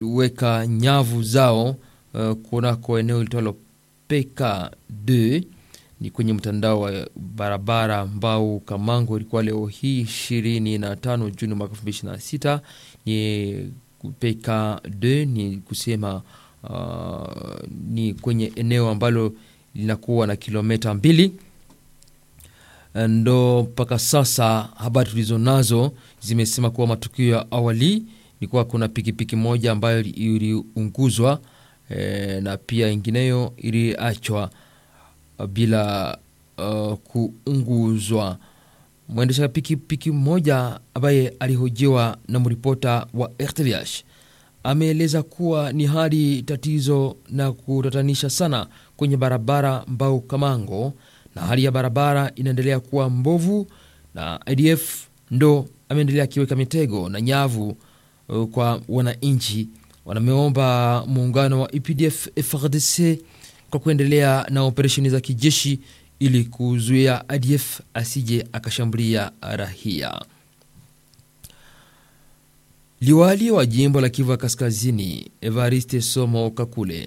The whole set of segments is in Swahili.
weka nyavu zao uh, kunako eneo litwalo PK2 ni kwenye mtandao wa barabara Mbau Kamango. Ilikuwa leo hii 25 Juni mwaka 2026. Ni PK2 ni kusema uh, ni kwenye eneo ambalo linakuwa na kilomita mbili ndo mpaka sasa habari tulizo nazo zimesema kuwa matukio ya awali ni kuwa kuna pikipiki moja ambayo iliunguzwa e, na pia ingineyo iliachwa bila uh, kuunguzwa. Mwendesha pikipiki mmoja ambaye alihojiwa na mripota wa RTVH ameeleza kuwa ni hali tatizo na kutatanisha sana kwenye barabara Mbau Kamango, na hali ya barabara inaendelea kuwa mbovu, na ADF ndo ameendelea akiweka mitego na nyavu uh, kwa wananchi. Wanameomba muungano wa EPDF FARDC kwa kuendelea na operesheni za kijeshi ili kuzuia ADF asije akashambulia rahia. Liwali wa jimbo la Kivu Kaskazini Evariste Somo Kakule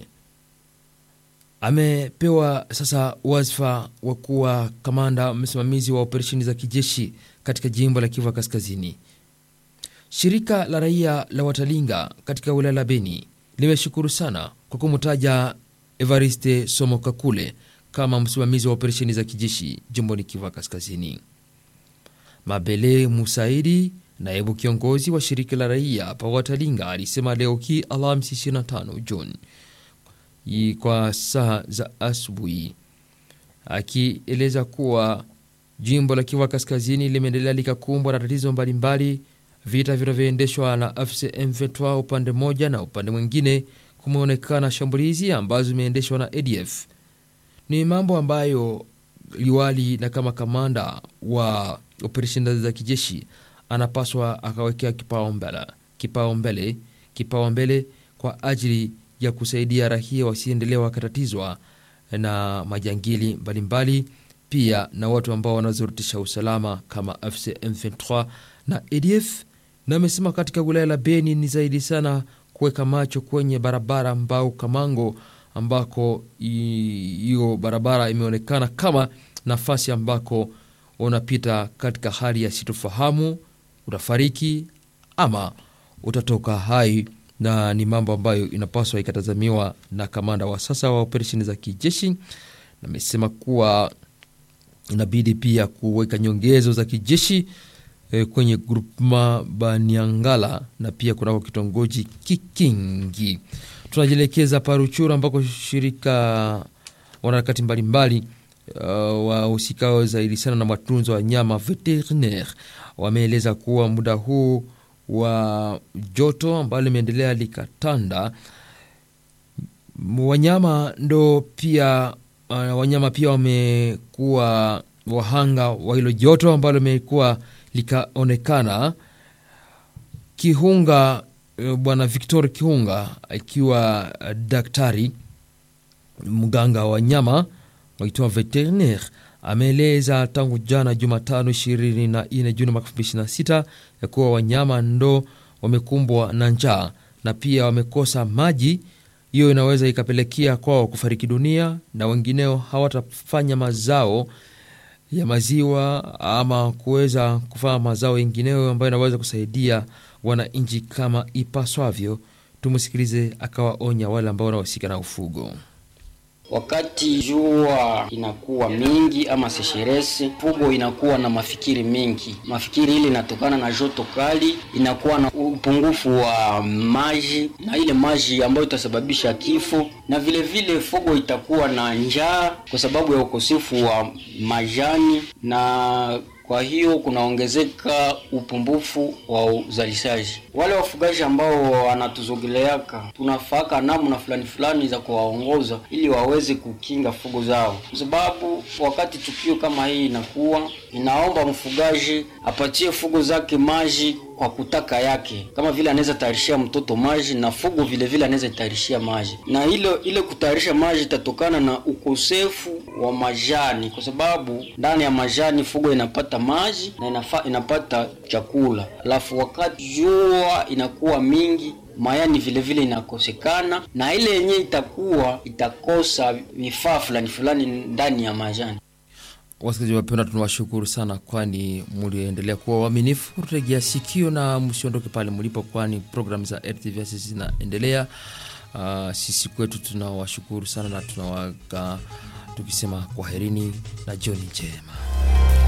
amepewa sasa wadhifa wa kuwa kamanda msimamizi wa operesheni za kijeshi katika jimbo la Kivu Kaskazini. Shirika la raia la Watalinga katika wilaya la Beni limeshukuru sana kwa kumtaja Evariste Somo Kakule kama msimamizi wa operesheni za kijeshi jimboni Kivu Kaskazini. Mabele Musaidi, naibu kiongozi wa shirika la raia pa Watalinga, alisema leo hii Alhamisi 25 Juni kwa saa za asubuhi, akieleza kuwa jimbo la Kivu Kaskazini limeendelea likakumbwa na tatizo mbalimbali, vita vinavyoendeshwa na AFC M23 upande mmoja, na upande mwingine kumeonekana shambulizi ambazo zimeendeshwa na ADF. Ni mambo ambayo liwali na kama kamanda wa operesheni za kijeshi anapaswa akawekea kipaumbele kipaumbele kipaumbele kwa ajili ya kusaidia raia wasiendelee wakatatizwa na majangili mbalimbali, pia na watu ambao wanazorutisha usalama kama AFC M23 na ADF. Na amesema katika wilaya la Beni ni zaidi sana kuweka macho kwenye barabara Mbau Kamango, ambako hiyo barabara imeonekana kama nafasi ambako unapita katika hali ya sitofahamu, utafariki ama utatoka hai na ni mambo ambayo inapaswa ikatazamiwa na kamanda wa sasa wa operesheni za kijeshi. Namesema kuwa inabidi pia kuweka nyongezo za kijeshi e, kwenye grupma Baniangala na pia kunako kitongoji Kikingi. Tunajielekeza Paruchuru ambako shirika wanaharakati mbalimbali uh, wahusikao zaidi sana na matunzo wa nyama veterinaire wameeleza kuwa muda huu wa joto ambalo limeendelea likatanda, wanyama ndo pia uh, wanyama pia wamekuwa wahanga wa hilo joto ambalo limekuwa likaonekana. Kihunga uh, bwana Victor Kihunga akiwa uh, daktari mganga wa wanyama waitwa veterinaire ameeleza tangu jana Jumatano 24 Juni mwaka 2026 ya kuwa wanyama ndo wamekumbwa na njaa na pia wamekosa maji. Hiyo inaweza ikapelekea kwao kufariki dunia, na wengineo hawatafanya mazao ya maziwa ama kuweza kufanya mazao yengineo ambayo inaweza kusaidia wananchi kama ipaswavyo. Tumsikilize akawaonya wale ambao wanahusika na ufugo. Wakati jua inakuwa mingi ama sesheresi, fugo inakuwa na mafikiri mengi. Mafikiri ile inatokana na joto kali, inakuwa na upungufu wa maji, na ile maji ambayo itasababisha kifo, na vile vile fugo itakuwa na njaa kwa sababu ya ukosefu wa majani na kwa hiyo kunaongezeka upungufu wa uzalishaji. Wale wafugaji ambao wanatuzogeleaka, tunafaka namna fulani fulani za kuwaongoza ili waweze kukinga fugo zao, kwa sababu wakati tukio kama hii inakuwa inaomba mfugaji apatie fugo zake maji kwa kutaka yake, kama vile anaweza tayarishia mtoto maji na fugo vile vile anaweza tayarishia maji, na ile ile kutayarisha maji itatokana na ukosefu wa majani, kwa sababu ndani ya majani fugo inapata maji na inafa, inapata chakula. Alafu wakati jua inakuwa mingi, mayani vile vile inakosekana, na ile yenye itakuwa itakosa vifaa fulani fulani ndani ya majani. Wasikilizaji wapendwa, tunawashukuru sana, kwani mliendelea kuwa waaminifu kutegea sikio, na msiondoke pale mlipo, kwani programu za RTVS zinaendelea. Uh, sisi kwetu tunawashukuru sana na tunawaga tukisema kwaherini na jioni njema.